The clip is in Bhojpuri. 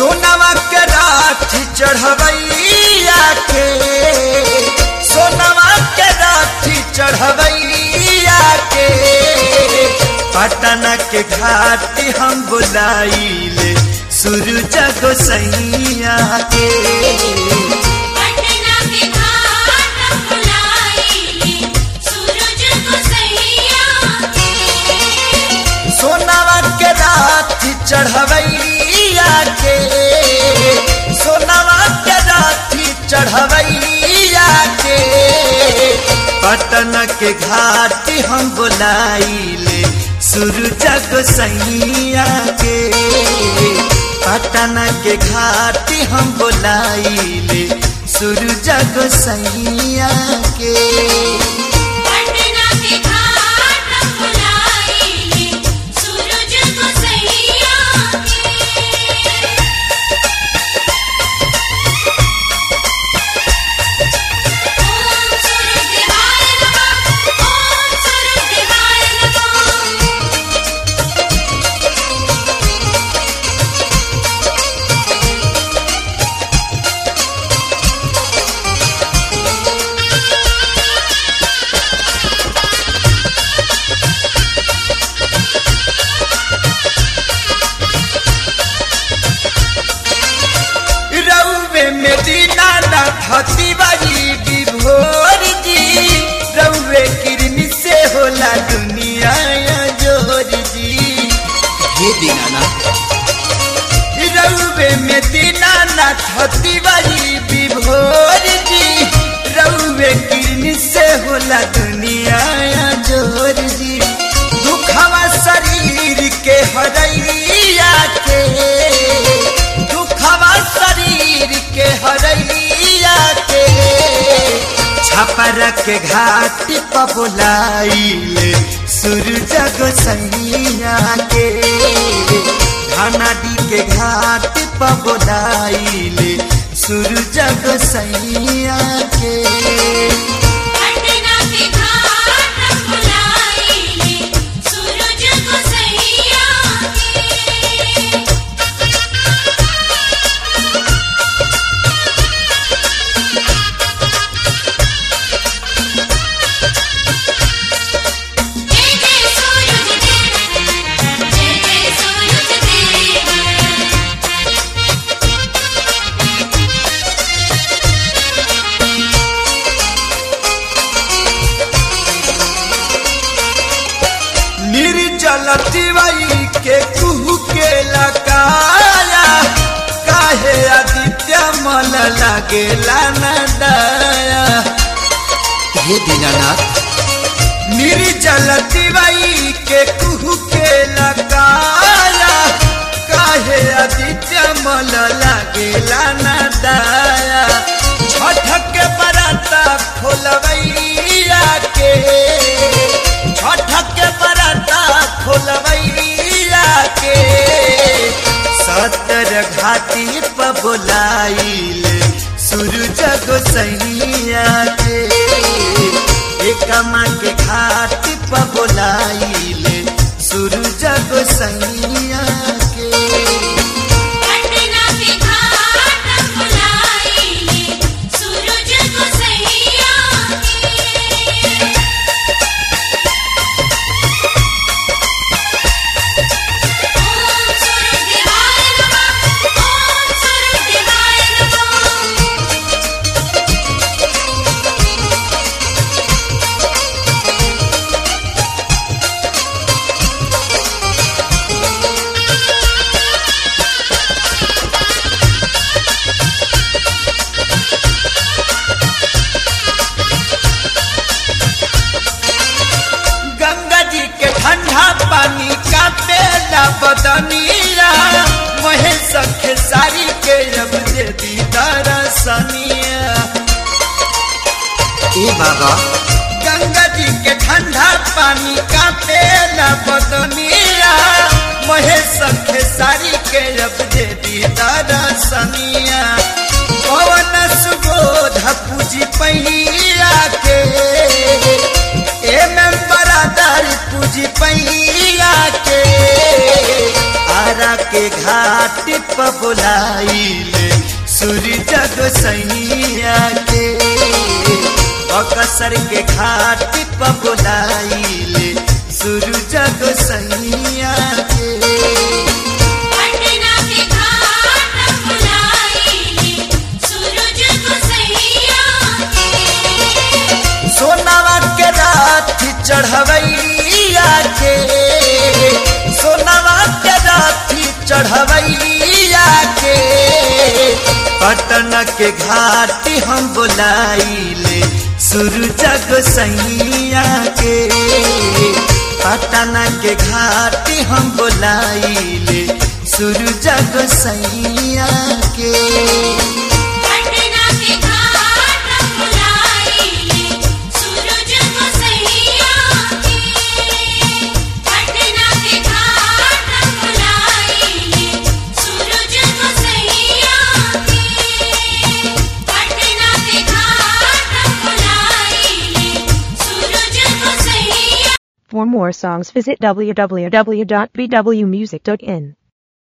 सोनवा के राठी चढ़वैया के सोनवा के राठी चढ़वैया के पटना के घाटी हम बुलाइले सूरज गोसैया के पटना के घाट हम बुलाइले सूरज को सैया के सोनावा के राठी चढ़वैया के सोनावा के राठी चढ़वैया के पटन के घाटी हम बुलाइले सूरज गोसैया के पटन के घाटी हम बुलाइले सूरज गोसैया के पटना के घाट हम बुलाइले सूरज को सैया के ओम सूरज देवाय नमः ओम सूरज देवाय नमः रउवे में दीनाना धती बारी विभोर जी रउवे किरनी से होला दुनिया जोर जी हे दीनानाथ रउवे में दीनाना धती बारी विभोर जी रउवे किरनी से होला दुनिया जोर जी दुखवा शरीर के हरैया के दुखवा शरीर के हरैया के छपर के घाट पर बुलाइले सूरज गोसैया के धनाडी के घाट पर बुलाइले सूरज गोसैया के पटना के घाट हम बुलाइले सूरज को सैया के जय जय सूरज देव जय जय सूरज देव निर्जल तिवाई के कुहू के लकाया काहे आदित्य मल लागेला न दया हे दीनानाथ निर्जल तिवाई के कुहू के लकाया काहे आदित्य मल लागेला न दया छठ के बराता खोलवैया के छठ के बराता खोलवैया के सतर घाटी पर बुलाइले सूरज गोसैया के एकमा के घाट पर बुलाइले सूरज गोसैया के पटना के घाट हम बुलाइले सूरज को सैया के ओम सूरज देवाय नमः ओम सूरज देवाय नमः गंगा जी के ठंडा पानी का पेला बदनिया महेश खेसारी के अब दे दी दरसनिया ए बाबा गंगा जी के ठंडा पानी का पेला बदनिया महेश खेसारी के अब दे दी दरसनिया पवन सुबोध पूजी पहिया के ए में बरादर पूजी पहिया के आरा के के घाट पर बुलाइले सूरज गोसैया के बकसर के घाट पर बुलाइले सूरज गोसैया के पटना के घाट बुलाइले सूरज को सैया के सोनावा के रात चढ़वैया के सोनावा के रात चढ़वैया के पटन के घाट हम बुलाइले सूरज गोसैया के पटन के घाट हम बुलाइले सूरज गोसैया के पटना के घाट बुलाइले सूरज को सैया के पटना के घाट बुलाइले सूरज को सैया के पटना के घाट बुलाइले सूरज को सैया For more songs visit www.bwmusic.in.